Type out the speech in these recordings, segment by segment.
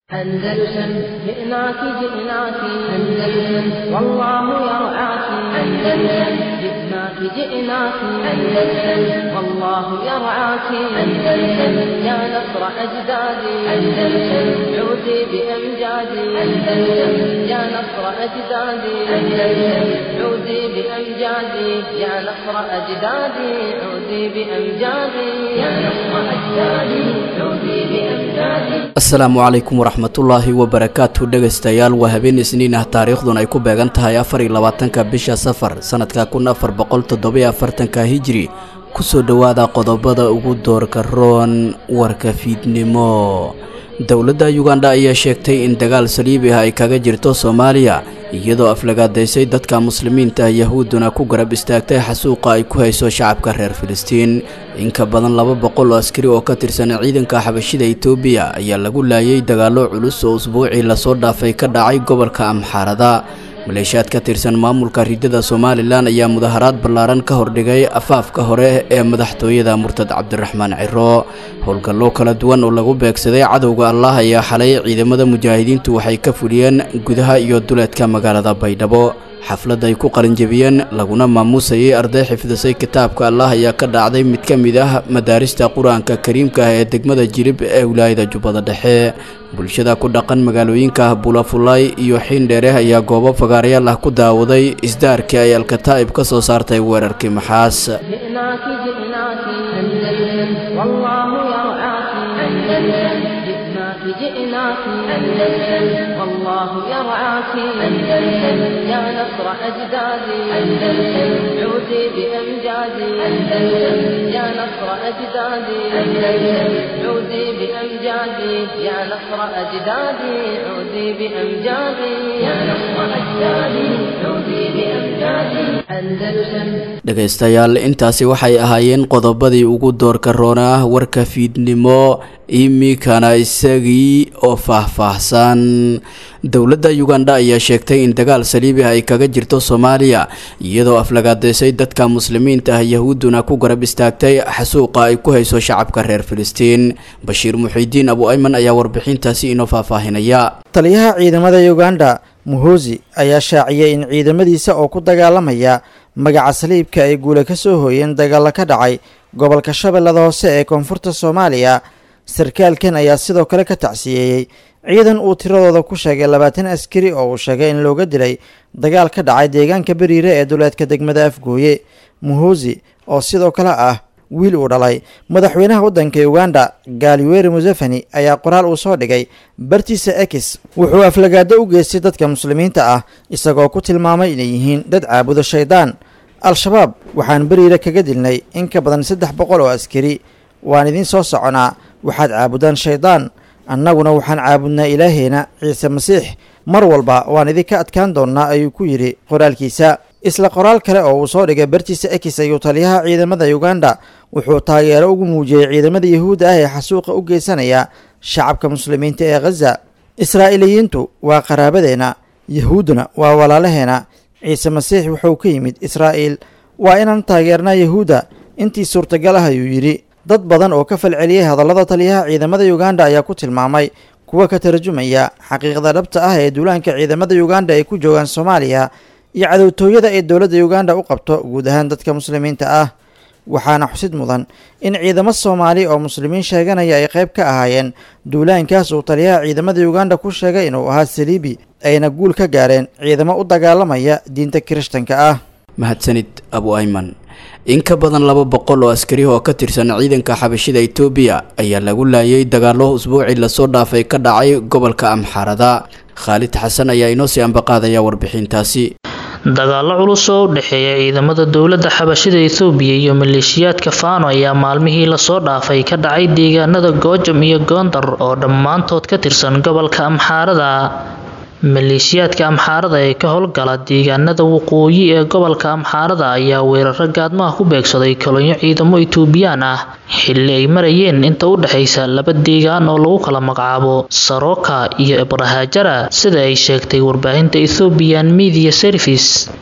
أندلسن جئناك جئناك أندلسن والله يرعاك أندلسن جئناك جئناك أندلسن والله يرعاك أندلسن يا نصر أجدادي أندلسن عودي بأمجادي أندلسن يا نصر أجدادي أندلسن عودي بأمجادي يا نصر أجدادي عودي بأمجادي يا نصر أجدادي عودي بأمجادي asalaamu calaykum waraxmatullaahi wabarakaatu dhegaystayaal waa habeen isniin ah taariikhdun ay ku beegan tahay afar iyo labaatanka bisha safar sanadka kun afar boqol toddobiyo afartanka hijri kusoo dhowaada qodobada ugu doorka roon warka fiidnimo dowladda yugandha ayaa sheegtay in dagaal saliibi ah ay kaga jirto soomaaliya iyadoo aflagaadaysay dadka muslimiinta ah yahuudduna ku garab istaagtay xasuuqa ay ku hayso shacabka reer filistiin in ka badan laba boqol oo askari oo ka tirsan ciidanka xabashida etoobiya ayaa lagu laayay dagaallo culus oo usbuucii lasoo dhaafay ka dhacay gobolka amxaarada maleeshiyaad ka tirsan maamulka ridada somalilan ayaa mudaharaad ballaaran ka hordhigay afaafka hore ee madaxtooyada murtad cabdiraxmaan ciro howlgallo kala duwan oo lagu beegsaday cadowga allah ayaa xalay ciidamada mujaahidiintu waxay ka fuliyeen gudaha iyo duleedka magaalada baydhabo xaflad ay ku qalinjebiyeen laguna maamuusayay arday xifdisay kitaabka allah ayaa ka dhacday mid ka mid ah madaarista qur-aanka kariimka ah ee degmada jilib ee wilaayada jubbada dhexe bulshada ku dhaqan magaalooyinka bulafulay iyo xiindheere ayaa goobo fagaarayaal ah ku daawaday isdaarkii ay alkataa'ib ka soo saartay weerarkii maxaas جئناك جئناك أندلسن والله يرعاك أندلسن جئناك جئناك أندلسن والله يرعاك أندلسن يا نصر أجدادي أندلسن عودي بأمجادي أندلسن يا نصر أجدادي أندلسن عودي بأمجادي يا نصر أجدادي عودي بأمجادي يا نصر أجدادي عودي بأمجادي أندلسن dhegaystayaal intaasi waxay ahaayeen qodobadii ugu doorka roona ah warka fiidnimo iminkana isagii oo faahfaahsan dowladda yugandha ayaa sheegtay in dagaal saliibi ah ay kaga jirto soomaaliya iyadoo aflagaadaysay dadka muslimiinta ah yahuudduna ku garab istaagtay xasuuqa ay ku hayso shacabka reer filistiin bashiir muxiidiin abu ayman ayaa warbixintaasi inoo faahfaahinaya taliyaha ciidamada yuganda muhosi ayaa shaaciyay in ciidamadiisa oo ku dagaalamaya magaca saliibka ay guula ka soo hooyeen dagaalla ka dhacay gobolka shabeellada hoose ee koonfurta soomaaliya sarkaalkan ayaa sidoo kale ka tacsiyeeyey ciidan uu tiradooda ku sheegay labaatan askari oo uu sheegay in looga dilay dagaal ka dhacay deegaanka beriire ee duleedka degmada afgooye muhosi oo sidoo kale ah wiil uu dhalay madaxweynaha waddanka uganda gaaliweri museveni ayaa qoraal uu soo dhigay bartiisa ekis wuxuu aflagaado u geystay dadka muslimiinta ah isagoo ku tilmaamay inay yihiin dad caabuda shaydaan al-shabaab waxaan beriire kaga dilnay in ka badan saddex boqol oo askari waan idiin soo soconaa waxaad caabudaan shaydaan annaguna waxaan caabudnaa ilaaheena ciise masiix mar walba waan idinka adkaan doonnaa ayuu ku yidhi qoraalkiisa isla qoraal kale oo uu soo dhigay bartiisa ekis ayuu taliyaha ciidamada uganda wuxuu taageero ugu muujiyey ciidamada yahuudda ah ee xasuuqa u geysanaya shacabka muslimiinta ee khaza israa'iiliyiintu waa qaraabadeenna yahuudduna waa walaalaheena ciise masiix wuxuu ka yimid israa'iil waa inaan taageernaa yahuudda intii suurtagal ah ayuu yidhi dad badan oo ka falceliyey hadallada taliyaha ciidamada uganda ayaa ku tilmaamay kuwa ka tarjumaya xaqiiqda dhabta ah ee duulaanka ciidamada uganda ay ku joogaan soomaaliya iyo cadowtooyada ay dowladda uganda u qabto guud ahaan dadka muslimiinta ah waxaana xusid mudan in ciidamo soomaali oo muslimiin sheeganaya ay qayb ka ahaayeen duulaankaas uu taliyaha ciidamada uganda ku sheegay inuu ahaa saliibi ayna guul ka gaareen ciidamo u dagaalamaya diinta kirishtanka ah mahadsanid abu ayman in ka badan laba boqol oo askari oo ka tirsan ciidanka xabashida etoobiya ayaa lagu laayay dagaallo usbuucii lasoo dhaafay ka dhacay gobolka amxaarada khaalid xasan ayaa inoo sii ambaqaadaya warbixintaasi dagaallo culus oo u dhexeeya ciidamada dowladda xabashida ethoobiya iyo maleeshiyaadka faano ayaa maalmihii lasoo dhaafay ka dhacay deegaanada goojam iyo goondar oo dhammaantood ka tirsan gobolka amxaarada maleeshiyaadka amxaarada ee ka howlgala deegaanada waqooyi ee gobolka amxaarada ayaa weeraro gaadmaha ku beegsaday kolonyo ciidamo etoobiyaan ah xilli ay marayeen inta u dhexaysa laba deegaan oo lagu kala magacaabo saroka iyo ibrahajara sida ay sheegtay warbaahinta ethoobian media service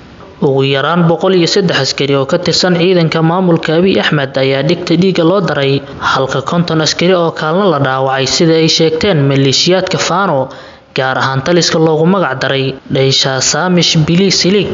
ugu yaraan boqol iyo saddex askari oo ka tirsan ciidanka maamulka abiy axmed ayaa dhigta dhiiga loo daray halka konton askari oo kaalna la dhaawacay sida ay sheegteen maleeshiyaadka faano gaar ahaan taliska loogu magac daray dhaysha saamish bili silig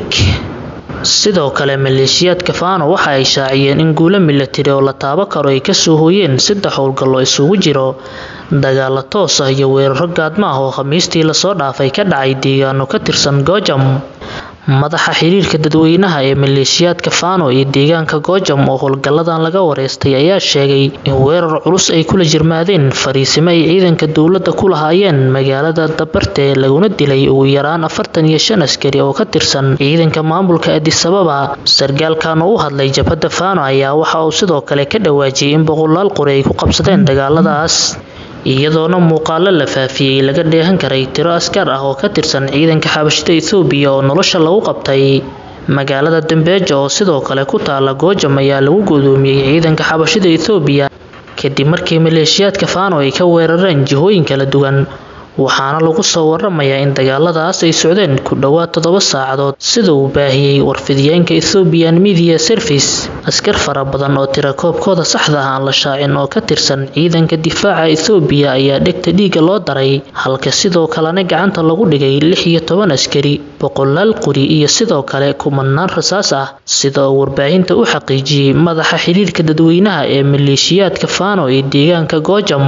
sidoo kale maleeshiyaadka faano waxa ay shaaciyeen in guulo milatari oo la taabo karo ay kasoo hooyeen saddex howlgallo isugu jiro dagaalo toos ah iyo weeraro gaadma ah oo khamiistii lasoo dhaafay ka dhacay deegaano ka tirsan goojam madaxa xiriirka dadweynaha ee maleeshiyaadka faano iyo deegaanka goojam oo howlgalladan laga wareystay ayaa sheegay in weerar culus ay kula jirmaadeen fariisimo ay ciidanka dowladda ku lahaayeen magaalada dabarte laguna dilay ugu yaraan afartan iyo shan askari oo ka tirsan ciidanka maamulka adisababa sargaalkan oo u hadlay jabhadda faano ayaa waxa uu sidoo kale ka dhawaajiyay in boqolaal qori ay ku qabsadeen dagaaladaas iyadoona muuqaalo la faafiyey laga dheehan karay tiro askar ah oo ka tirsan ciidanka xabashida ethoobiya oo nolosha lagu qabtay magaalada dambeejo oo sidoo kale ku taala goojam ayaa lagu gudoomiyey ciidanka xabashida ethoobiya kadib markii maleeshiyaadka faano ay ka weerareen jihooyin kala duwan waxaana lagu soo waramayaa in dagaaladaas ay socdeen ku dhowaad toddoba saacadood sida uu baahiyey warfidiyeenka ethoobian media service askar fara badan oo tirakoobkooda saxda ah aan la shaacin oo ka tirsan ciidanka difaaca ethoobiya ayaa dhegta dhiiga loo daray halka sidoo kalena gacanta lagu dhigay lix iyo toban askari boqolaal quri iyo sidoo kale kumanaan rasaas ah sida uu warbaahinta u xaqiijiyey madaxa xiriirka dadweynaha ee maleeshiyaadka faano ee deegaanka goojam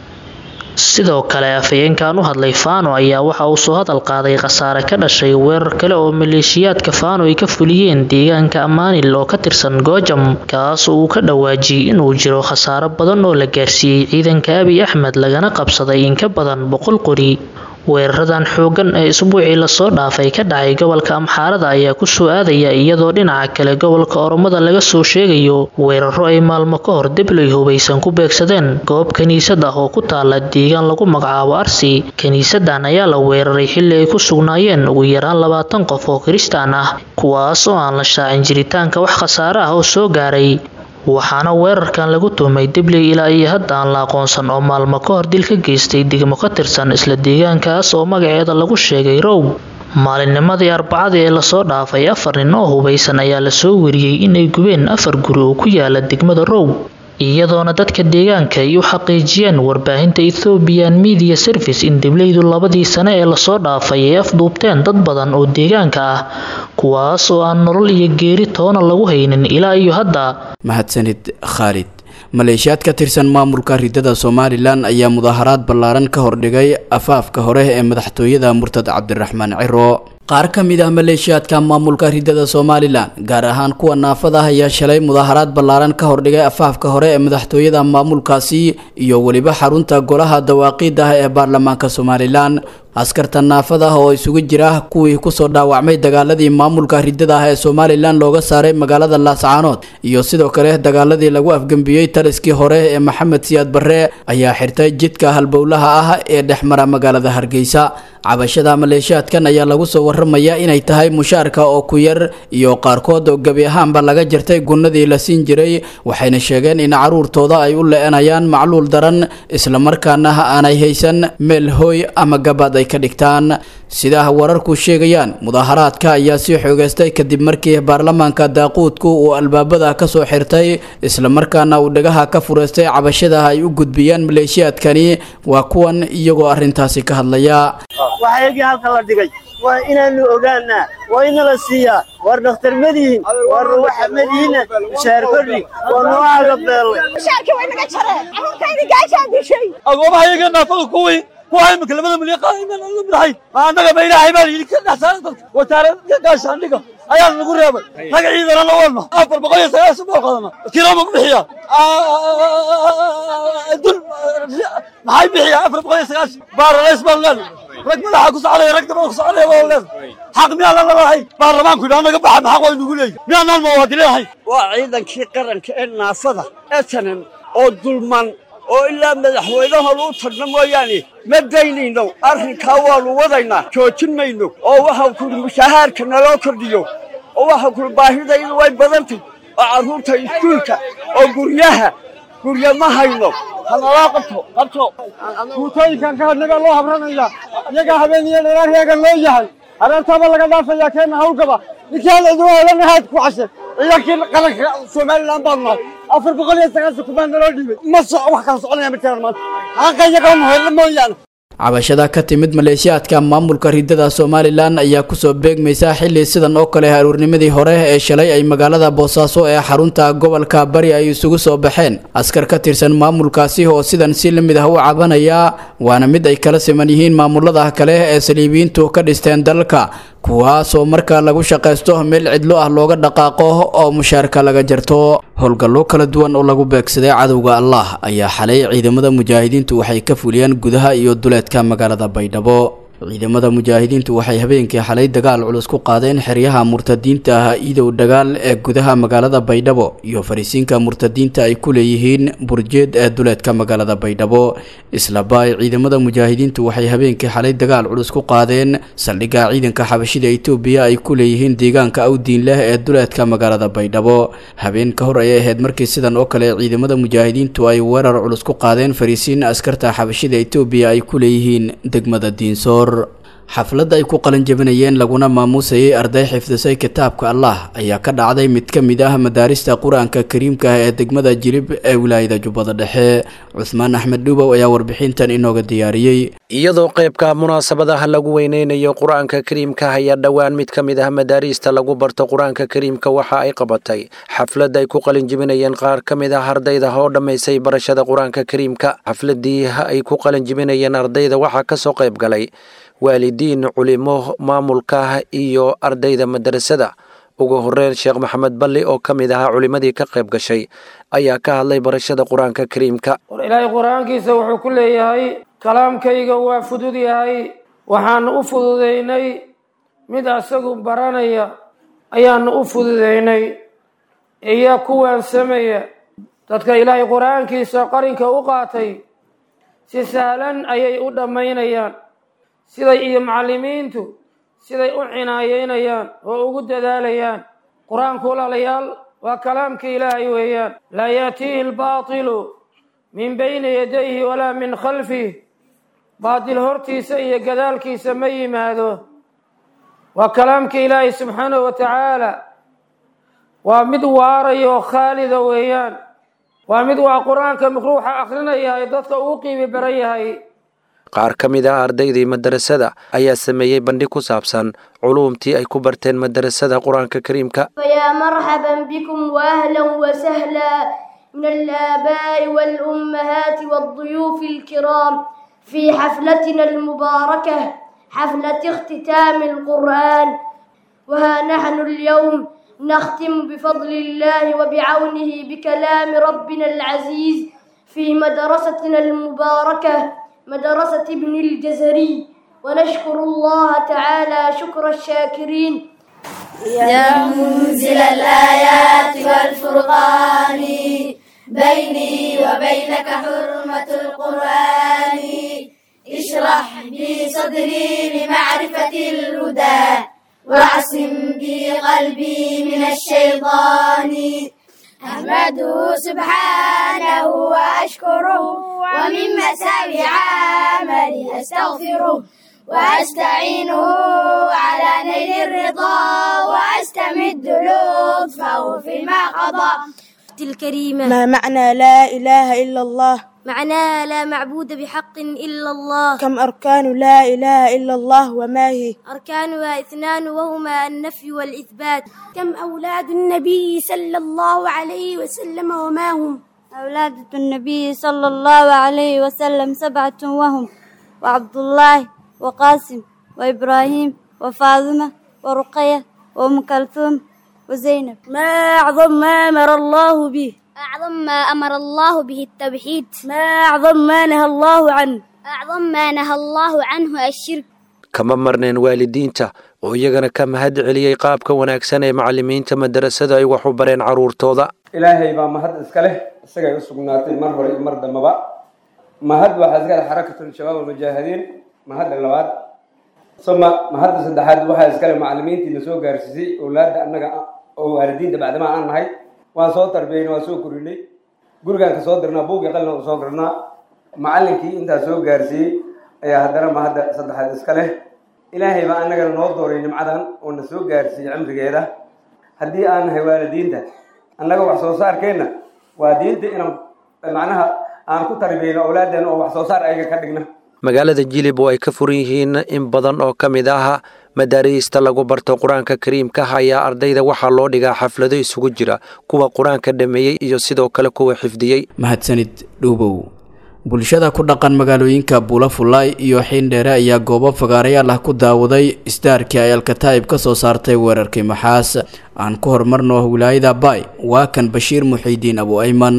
sidoo kale afhayeenkan u hadlay faano ayaa waxa uu soo hadal qaaday khasaare ka dhashay weerar kale oo maleeshiyaadka faano ay ka fuliyeen deegaanka amaanil oo ka tirsan goojam kaas oo uu ka dhawaajiyey inuu jiro khasaaro badan oo la gaarsiiyey ciidanka abiy axmed lagana qabsaday in ka badan boqol qori weeraradan xooggan ee isbuucii lasoo dhaafay ka dhacay gobolka amxaarada ayaa kusoo aadaya iyadoo dhinaca kale gobolka oromada laga soo sheegayo weeraro ay maalmo ka hor debloy hubaysan ku beegsadeen goob kiniisad ah oo ku taala deegaan lagu magacaabo arsi kiniisadan ayaa la weeraray xilli ay ku sugnaayeen ugu yaraan labaatan qof oo kiristaan ah kuwaas oo aan la shaacin jiritaanka wax khasaare ah oo soo gaaray waxaana weerarkan lagu tuhmay dibley ilaa iyo hadda aan la aqoonsan oo maalmo ka hor dil ka geystay degmo ka tirsan isla deegaankaas oo magaceeda lagu sheegay row maalinnimadii arbacadii ee lasoo dhaafay afar nin oo hubaysan ayaa lasoo wariyey inay gubeen afar guri oo ku yaala degmada row iyadoona dadka deegaanka ay u xaqiijiyeen warbaahinta ethoobian media service in dibleydu labadii sane ee lasoo dhaafay ay afduubteen dad badan oo deegaanka ah kuwaas oo aan nolol iyo geeri toona lagu haynin ilaa iyo hadda mahadsanid khaalid maleeshiyaad ka tirsan maamulka ridada somalilan ayaa mudaaharaad ballaaran ka hordhigay afaafka hore ee madaxtooyada murtad cabdiraxmaan ciro qaar ka mid ah maleeshiyaadka maamulka ridada somalilan gaar ahaan kuwa naafada ah ayaa shalay mudaaharaad ballaaran ka hordhigay afaafka hore ee madaxtooyada maamulkaasi iyo weliba xarunta golaha dawaaqiida ah ee baarlamaanka somalilan askarta naafada ah oo isugu jira kuwii kusoo dhaawacmay dagaaladii maamulka ridada ah ee somalilan looga saaray magaalada laascaanood iyo sidoo kale dagaaladii lagu afgembiyey taliskii hore ee maxamed siyaad barre ayaa xirtay jidka halbowlaha ah ee dhexmara magaalada hargeysa cabashada maleeshiyaadkan ayaa lagu soo waramayaa inay tahay mushaarka oo ku yar iyo qaarkood oo gebi ahaanba laga jartay gunnadii la siin jiray waxayna sheegeen in caruurtooda ay u le-anayaan macluul daran islamarkaana aanay haysan meel hooy ama gabaad ay ka dhigtaan sidaa wararku sheegayaan mudaaharaadka ayaa sii xoogeystay kadib markii baarlamaanka daaquudku uu albaabada kasoo xirtay islamarkaana uu dhagaha ka fureystay cabashada ay u gudbiyaan maleeshiyaadkani waa kuwan iyagoo arrintaasi ka hadlaya waxaygii halka la dhigay waa inaanu ogaanaa waa inala siiyaa war dhakhtar madihin war ruwaxa madihinna mushaar kordhi waa noo agabeellay agoomahayaga naafada kuwii kuwa imika labada milyan qaadahay ma annaga ma ilaahay baa yidhi ka dhexsaaran dadka wasaarada gaashaandhiga ayaa nagu reebay rag ciidana la wadna afar boqol iyo sagaashan bool qaadana kilooma ku bixiya dul maxay bixiya afar boqol iyo sagaashan baaralays baan leedahay rag madaxa ku socdaya rag dabada ku socdaya baan leedahay xaq miyaan la leedahay baarlamaanku yidhi annaga baxa maxaq waa inugu leeyahy miyaanaan muwaadiniinahay waa ciidankii qaranka ee naafada etanan oo dulman oo ilaa madaxweynahooda u tagno mooyaane ma daynayno arrinkaa waannu wadaynaa joojin mayno oo waxau kuli mushahaarka naloo kordhiyo oo waxau kuli baahidaydu way badantay oo carruurta iskuulka oo guryaha gurya ma hayno hanalaa qabto qabto guutooyinkan ka hadnagaa loo habranaya iyagaa habeen iyo dheeraar heegan loo yahay areertaaba laga dhaafayaa keena hawlgaba ninkii hal iduu helanahayd ku cashe ciidankii qaranka somalilan baanu nahay afar boqol iyo sagaashan kubaa naloo dhiibay ma so wax kala soconaya ma jiraan maanta xaqa iyaga muhelo mooyaane cabashada ka timid maleeshiyaadka maamulka ridada somalilan ayaa kusoo beegmaysa xili sidan oo kale aruurnimadii hore ee shalay ay magaalada boosaaso ee xarunta gobolka bari ay isugu soo baxeen askar ka tirsan maamulkaasi oo sidan si la mid ah u cabanaya waana mid ay kala siman yihiin maamulada kale ee saliibiyiintu ka dhisteen dalka kuwaasoo marka lagu shaqaysto meel cidlo ah looga dhaqaaqo oo mushaarka laga jarto howlgallo kala duwan oo lagu beegsaday cadowga allah ayaa xalay ciidamada mujaahidiintu waxay ka fuliyeen gudaha iyo duleedka magaalada baydhabo ciidamada mujaahidiintu waxay habeenkii xalay dagaal culus ku qaadeen xeryaha murtadiinta ah iidow dagaal ee gudaha magaalada baydhabo iyo fariisiinka murtadiinta ay ku leeyihiin burjeed ee duleedka magaalada baydhabo islaba ay ciidamada mujaahidiintu waxay habeenkii xalay dagaal culus ku qaadeen saldhigga ciidanka xabashida itoobiya ay ku leeyihiin deegaanka awdiin leh ee duleedka magaalada baydhabo habeen ka hor ayay ahayd markii sidan oo kale ciidamada mujaahidiintu ay weerar culus ku qaadeen fariisiin askarta xabashida itoobiya ay ku leeyihiin degmada diinsoor xafladda ay ku qalin jabinayeen laguna maamuusayay arday xifdisay kitaabka allah ayaa ka dhacday mid ka mid ah madaarista qur-aanka kariimka ah ee degmada jilib ee wilaayada jubbada dhexe cuhmaan axmed dhuubow ayaa warbixintan inooga diyaariyey iyadoo qaybka munaasabadaha lagu weyneynayo qur-aanka kariimka ayaa dhowaan mid ka mid ah madaariista lagu barto qur-aanka kariimka waxa ay qabatay xaflad ay ku qalin jibinayeen qaar ka mid ah ardayda oo dhammaysay barashada qur-aanka kariimka xafladii ay ku qalin jibinayeen ardayda waxaa kasoo qayb galay waalidiin culimo maamulka iyo ardayda madarasada ugu horeyn sheekh maxamed balli oo ka mid ahaa culimadii ka qayb gashay ayaa ka hadlay barashada qur-aanka kariimka ilaahay qur-aankiisa wuxuu ku leeyahay kalaamkayga waa fudud yahay waxaanu u fududaynay mid asagu baranaya ayaanu u fududaynay iyo kuwaan sameeya dadka ilaahay qur-aankiisa qarinka u qaatay si sahlan ayay u dhammaynayaan siday iyo macallimiintu siday u cinaayeynayaan oo ugu dadaalayaan qur-aanku walaalayaal waa kalaamka ilaahay weeyaan laa yaatiihi albaatilu min bayni yadayhi walaa min khalfih baatil hortiisa iyo gadaalkiisa ma yimaado waa kalaamka ilaahay subxaanahu wa tacaala waa mid waaraya oo khaalida weeyaan waa mid waa qur-aanka ruuxa akrinaya ee dadka uu qiimi baran yahay qaar ka mid ah ardaydii madarasada ayaa sameeyey bandhig ku saabsan culuumtii ay ku barteen madarasada qur-aanka kariimka فيا مرحبا بكم وأهلا وسهلا من الآباء والأمهات والضيوف الكرام في حفلتنا المباركة حفلة اختتام القرآن وها نحن اليوم نختم بفضل الله وبعونه بكلام ربنا العزيز في مدرستنا المباركة مدرسة ابن الجزري ونشكر الله تعالى شكر الشاكرين يا منزل الآيات والفرقان بيني وبينك حرمة القرآن اشرح بي صدري لمعرفة الهدى واعصم بي قلبي من الشيطان أحمده سبحانه وأشكره ومن مساوي عملي أستغفره وأستعينه على نيل الرضا وأستمد لطفه فيما قضى الكريمة ما معنى لا إله إلا الله معناها لا معبود بحق إلا الله كم أركان لا إله إلا الله وما هي أركانها اثنان وهما النفي والإثبات كم أولاد النبي صلى الله عليه وسلم وما هم أولاد النبي صلى الله عليه وسلم سبعة وهم وعبد الله وقاسم وإبراهيم وفاطمة ورقية وأم كلثوم وزينب ما أعظم ما أمر الله به أعظم ما أمر الله به التوحيد ما أعظم ما نهى الله عنه أعظم ما نهى الله عنه الشرك kama marneen waalidiinta oo iyagana ka mahad celiyey qaabka wanaagsan ee macallimiinta madarasada ay wax u bareen carruurtooda ilaahay baa mahad iska leh isagay u sugnaatay mar hore iyo mar dambaba mahad waxaa iska leh xarakatul shabaab almujaahidiin mahadda labaad suma mahadda saddexaad waxaa iska leh macallimiintii na soo gaarsiisay owlaadda annaga oo waalidiinta bacdama aan nahay waan soo tarbiyeynay waan soo korinay gurigaan ka soo dirnaa buugii qalina u soo dirnaa macallinkii intaas soo gaarsiiyey ayaa haddana mahadda saddexaad iska leh ilaahay baa annagana noo dooray nimcadan oo na soo gaarsiiyey cimrigeeda haddii aan nahay waalidiinta annaga wax soo saarkeenna waa diinta inaan macnaha aan ku tarbiyeyno awlaaddeena oo wax soo saar ayaga ka dhigna magaalada jilib oo ay ka furan yihiin in badan oo ka mid ah madaariista lagu barto qur-aanka kariimka ayaa ardayda waxaa loo dhigaa xaflado isugu jira kuwa qur-aanka dhameeyey iyo sidoo kale kuwa xifdiyey mahadsanid dhuubow bulshada ku dhaqan magaalooyinka buulafulaay iyo xiindheere ayaa goobo fagaarayaal ah ku daawaday isdaarkii ay alkataa'ib ka soo saartay weerarkii maxaas aan ku horumarno wilaayada baay waa kan bashiir muxiidiin abu ayman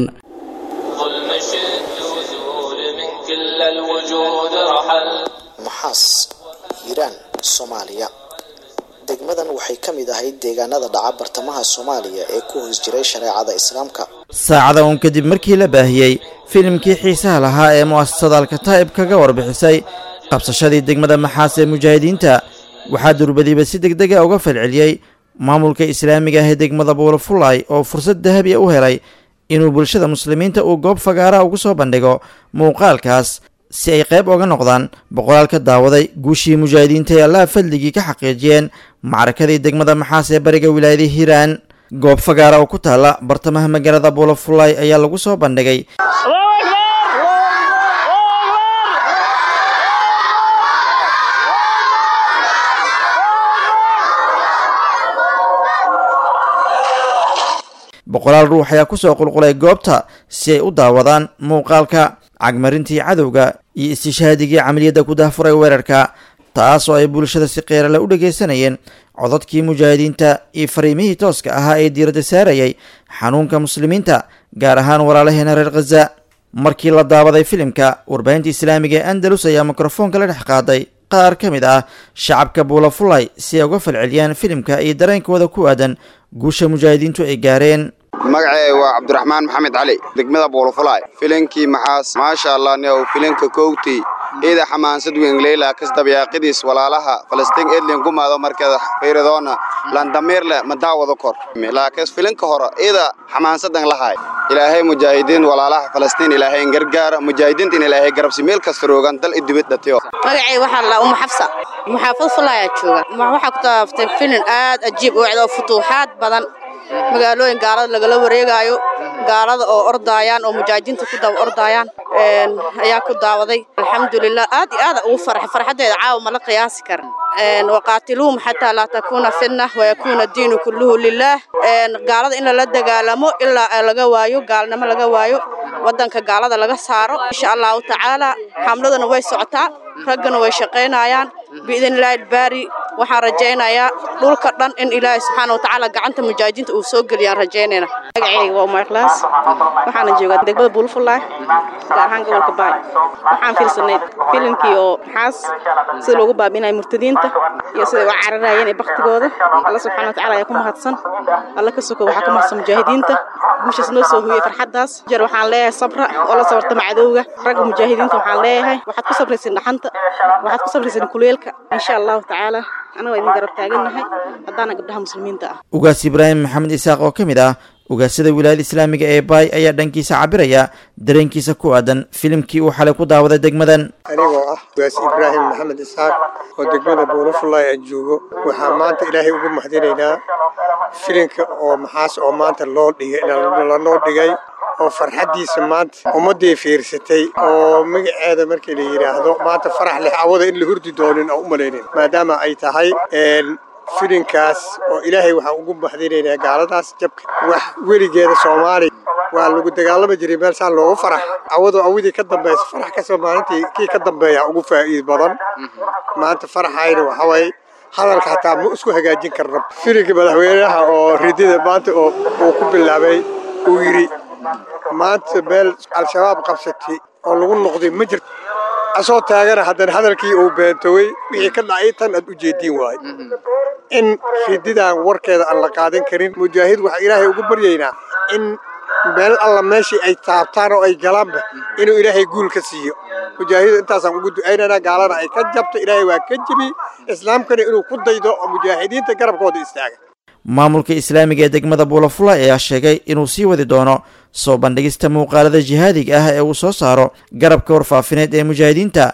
maxaas hiiraan soomaaliya degmadan waxay ka mid ahayd deegaanada dhaca bartamaha soomaaliya ee ku hoos jiray shareecada islaamka saacada uun kadib markii la baahiyey filimkii xiisaha lahaa ee mu'asasada alkataa'ib kaga warbixisay qabsashadii degmada maxaas ee mujaahidiinta waxaa durbadiiba si degdega uga falceliyey maamulka islaamiga ah ee degmada buulafulay oo fursad dahabiya u helay inuu bulshada muslimiinta uu goob fagaara ugu soo bandhigo muuqaalkaas si ay qayb oga noqdaan boqolaal ka daawaday guushii mujaahidiinta ee allaha fadligii ka xaqiijiyeen macrakadii degmada maxaas ee bariga wilaayada hiiraan goob fagaara oo ku taalla bartamaha magaalada buulafulay ayaa lagu soo bandhigay boqolaal ruux ayaa kusoo qulqulay goobta si ay u daawadaan muuqaalka cagmarintii cadowga iyo istishhaadigii camaliyadda ku dahfuray weerarka taas oo ay bulshada si qeerale u dhegaysanayeen codadkii mujaahidiinta iyo fariimihii tooska ahaa ee diiradda saarayay xanuunka muslimiinta gaar ahaan walaalaheena reer khaza markii la daawaday filimka warbaahinta islaamiga ee andalus ayaa mikrofoonka la dhex qaaday qaar ka mid ah shacabka buulafulay si ay uga falceliyaan filimka iyo dareenkooda ku aadan guusha mujaahidiintu ay gaareen magacee waa cabdiraxmaan maxamed cali degmada buulafulaay filinkii maxaas maasha allah niow filinka kowtii ciida xamaansad weyn leyla kasdabyaaqidis walaalaha falastiin edlin gumaado markeeda fiiridoona landamiirle ma daawado kor laakiin filinka hore ciida xamaansadan lahay ilaahay mujaahidiin walaalaha falastiin ilaahay gargaara mujaahidiintin ilaahay garabsi meel kasta roogan dal idibid dhatiyo magacay waxaa la umu xabsa muxaafad fulaayaa jooga waxaa ku taaftay filin aad ajiib u ecdo futuuxaad badan magaalooyin gaalada lagala wareegaayo gaalada oo ordaayaan oo mujaahidiinta ku daba ordaayaan ayaa ku daawaday alxamdulilah aad iyo aada ugu farxa farxaddeeda caawa ma la qiyaasi karan waqaatiluhum xataa laa takuuna fitna wayakuuna diinu kulluhu lilaah gaalada in lala dagaalamo ilaa laga waayo gaalnimo laga waayo waddanka gaalada laga saaro insha allahu tacaala xamladuna way socotaa raggana way shaqaynayaan biidnillaahi albaari waxaan rajaynayaa dhulka dhan in ilaahay subxaana wa tacaala gacanta mujaahidiinta uu soo geliyaan rajaynayna magacayga waa umar ikhlaas waxaana joogaa degmada buulfulaay gaar ahaan gobolka baay waxaan fiirsanay filimkii oo maxaas sida loogu baabinaya murtadiinta iyo siday u cararayeen ee baktigooda alla subxaana wa tacaala ayaa ku mahadsan alla ka soko waxaa ku mahadsan mujaahidiinta guushaas noo soo huyey farxaddaas jeer waxaan leeyahay sabra oo la sabartama cadowga ragga mujaahidiinta waxaan leeyahay waxaad ku sabraysin dhaxanta waxaad ku sabraysin kuleelka insha allahu tacaala anagoo idin garab taagannahay haddaana gabdhaha muslimiinta ah ugaas ibraahim maxamed isaaq oo ka mid ah ugaasada wilaayada islaamiga ee baay ayaa dhankiisa cabiraya dareenkiisa ku aadan filimkii uu xalay ku daawaday degmadan anigoo ah ugaas ibraahim maxamed isaaq oo degmada buulafulay aan joogo waxaa maanta ilaahay ugu mahadinaynaa filinka oo maxaas oo maanta loo dhigay lanoo dhigay oo farxaddiisa maanta ummaddii fiirsatay oo magaceeda markii la yidhaahdo maanta farax leh awada in la hurdi doonin oo u malaynin maadaama ay tahay filinkaas oo ilaahay waxaan ugu mahadinaynaa gaaladaas jabka wax weligeeda soomaaliya waa lagu dagaalami jiray meel saan loogu farax awadu awadii ka dambaysa farax kasoo maalintii kii ka dambeeya ugu faa'iid badan maanta faraxayna waxawaaye hadalka hataa ma isku hagaajin karna filinka madaxweynaha oo ridida maanta oo uu ku bilaabay uu yidhi maanta meel al-shabaab qabsatay oo lagu noqday ma jirto asoo taagana haddana hadalkii uu beentowey wixii ka dhacay tan aad u jeediin waayo in rididaan warkeeda aan la qaadan karin mujaahid waxaa ilaahay ugu baryaynaa in meel alla meeshii ay taabtaan oo ay galaanba inuu ilaahay guul ka siiyo mujaahid intaasaan ugu ducaynaynaa gaalana ay ka jabto ilaahay waa ka jebi islaamkana inuu ku daydo oo mujaahidiinta garabkooda istaaga maamulka islaamiga ee degmada buulafulay ayaa sheegay inuu sii wadi doono soo bandhigista muuqaalada jihaadiga ah ee uu soo saaro garabka warfaafineed ee mujaahidiinta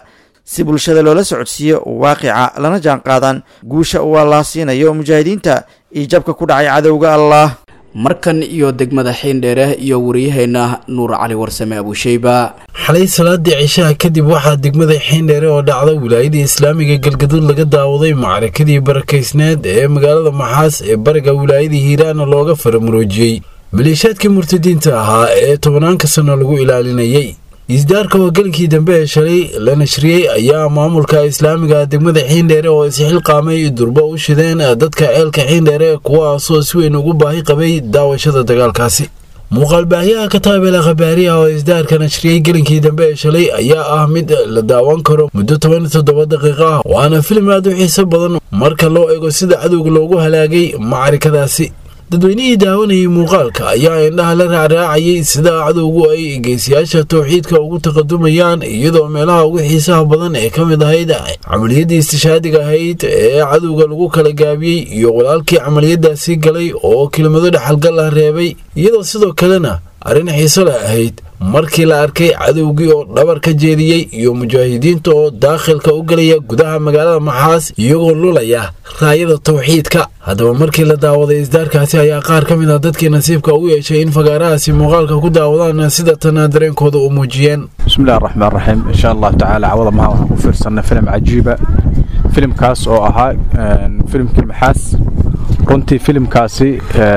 si bulshada loola socodsiiyo waaqica lana jaan qaadaan guusha uu allah siinayo mujaahidiinta iyo jabka ku dhacay cadowga allah markan iyo degmada xiindheere iyo wariyaheenna nuur cali warsame abuusheyba xalay salaadii cishaha kadib waxaa degmada xiindheere oo dhacda wilaayadii islaamiga galgaduud laga daawaday macrakadii barakaysneed ee magaalada maxaas ee bariga wilaayadii hiiraana looga faramuroojiyey maleeshaadkii murtadiinta ahaa ee tobanaanka sano lagu ilaalinayay isdaarka hogaankii dambe ee shalay la nashriyey ayaa maamulka islaamiga degmada xiindheere oo isxilqaamay durbo u shideen dadka ceelka xiindheere kuwaasoo si weyn ugu baahi qabay daawashada dagaalkaasi muuqaalbaahyaha kataabela khabaariha oo isdaarka nashriyey gelinkii dambe ee shalay ayaa ah mid la daawan karo muddo toban iyo toddoba daqiiqo ah waana filim aad u xiiso badan marka loo ego sida cadowga loogu halaagay macarikadaasi dadweynihii daawanayay muuqaalka ayaa indhaha la raacraacayay sida cadowgu ay geesiyaasha towxiidka ugu taqadumayaan iyadoo meelaha ugu xiisaha badan ee ka mid ahayd camaliyadii istishaadiga ahayd ee cadowga lagu kala gaabiyey iyo walaalkii camaliyadaasi galay oo kelimado dhexalgal ah reebay iyadoo sidoo kalena arrin xiiso leh ahayd markii la arkay cadowgii oo dhabar ka jeediyey iyo mujaahidiinta oo daakhilka u gelaya gudaha magaalada maxaas iyagoo lulaya raayada towxiidka haddaba markii la daawaday isdaarkaasi ayaa qaar ka mid ah dadkii nasiibka ugu yeeshay in fagaarahaasi muuqaalka ku daawadaan sida tana dareenkooda u muujiyeen bismillahi raxmaan raxiim insha allahu tacaala cawada maha waxaan ku fiirsanay filim cajiiba filimkaas oo ahaa filimkii maxaas runtii filimkaasi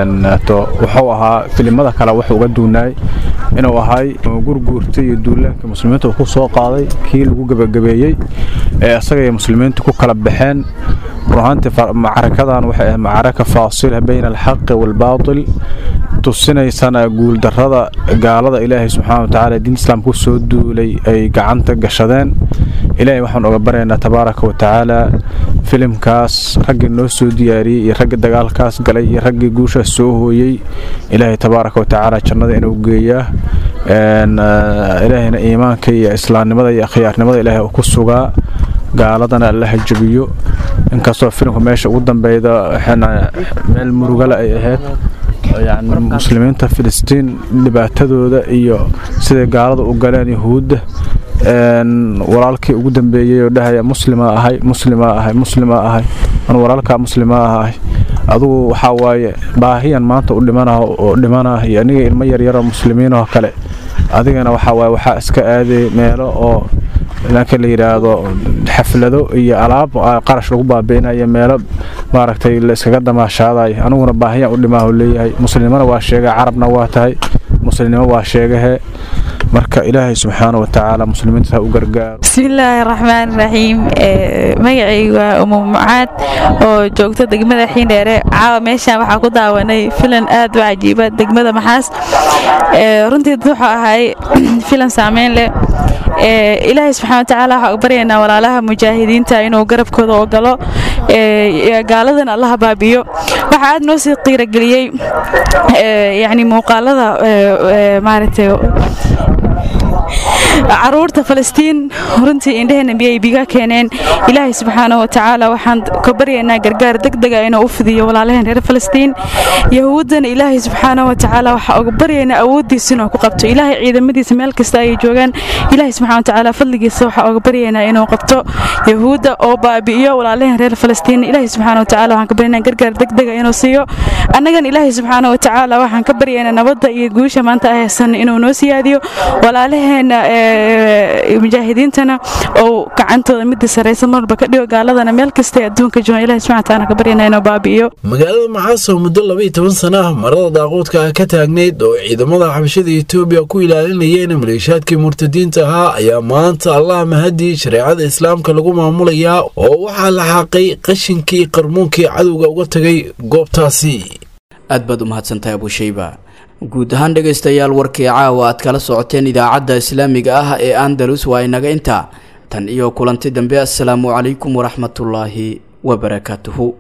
wuxuu ahaa filimada kale wuxuu uga duunaay inuu ahay gurguurta iyo duulaanka muslimiinta uu ku soo qaaday kii lagu gebagabeeyey ee isaga iyo muslimiinta ku kala baxeen runaantii macrakadan waxay ahayd macaraka faasila bayna alxaqi waalbaatil tusinaysana guuldarrada gaalada ilaahay subxaana watacaala diinta islaamka ku soo duulay ay gacanta gashadeen ilaahay waxaan oga baryaynaa tabaaraka wa tacaala filimkaas raggii noo soo diyaariyey iyo raggii dagaalkaas galay iyo raggii guushaas soo hooyey ilaahay tabaaraka wa tacaala jannada inuu geeyaa ilaahayna iimaanka iyo islaamnimada iyo akhyaarnimada ilaahay uu ku sugaa gaaladana allaha jabiyo inkastoo filimka meesha ugu dambeyda meel murugale ay ahayd yani muslimiinta filistiin dhibaatadooda iyo siday gaalada u galeen yahuudda walaalkii ugu dambeeyey oo dhahaya muslima ahay muslima ahay muslima ahay an walaalkaa muslima ahay adugu waxaa waaye baahiyan maanta u dhimanaha oo dhimanah iyo aniga ilmo yaryaroo muslimiinoo kale adigana waxaa waaye waxaa iska aaday meelo oo laakiin la yidhaahdo xaflado iyo alaab qarash lagu baabi'inayo meelo maaragtay la iskaga damaashaadayo aniguna baahiyaan u dhimaahu leeyahay muslimnimona waa sheega carabna waa tahay muslimnimo waa sheegahe marka ilaahay subxaana watacaala muslimiinta ha u gargaaro bismillaahi raxmaan raxiim magacaygu waa umu mucaad oo joogta degmada xiindheere caawa meeshaan waxaa ku daawanay filan aad u cajiiba degmada maxaas runtii wuxuu ahay filan saameyn leh ilaahay subxana watacaala waxaa u baryaynaa walaalaha mujaahidiinta inuu garabkooda oo galo gaaladan allaha baabiyo waxaa aad noo sii qiirageliyey yani muuqaalada maaragtay caruurta falastiin runtii indheheena biyay biga keeneen ilaahay subxaana watacaala waxaan ka baryaynaa gargaar degdega inuu u fidiyo walaalaheen reer falastiin yahuuddana ilaahay subxaana watacaala waxaa uga baryaynaa awooddiisa inuu ku qabto ilaahay ciidamadiisa meel kasta ayay joogaan ilaahay subxana watacaala fadligiisa waxaa uga baryaynaa inuu qabto yahuudda oo baabi'iyo walaalaheen reer falastiin ilaahay subxaana watacaala waxaan ka baryaynaa gargaar degdega inuu siiyo annagan ilaahay subxaana watacaala waxaan ka baryaynaa nabadda iyo guusha maanta ahaysan inuu noo siyaadiyo walaalaheena mujaahidiintana oo gacantooda midda saraysa marwalba ka dhigo gaaladana meel kasta adduunka joogan ilahi subxana wataala ka baryana inuu baabi'iyo magaalada maxaas oo muddo labaiyo toban sana ah marada daaquudka ah ka taagnayd oo ciidamada xabashada etoobiya ku ilaalinayeen maleeshaadkii murtadiinta ahaa ayaa maanta allah mahadii shareecada islaamka lagu maamulayaa oo waxaa la xaaqay qashinkii qarmuunkii cadowga uga tagay goobtaasi aad baad u mahadsantahay abushayba guud ahaan dhegaystayaal warkii caawa aad kala socoteen idaacadda islaamiga ah ee andalus waa inaga intaa tan iyo kulanti dambe assalaamu calaykum waraxmatullaahi wabarakaatuhu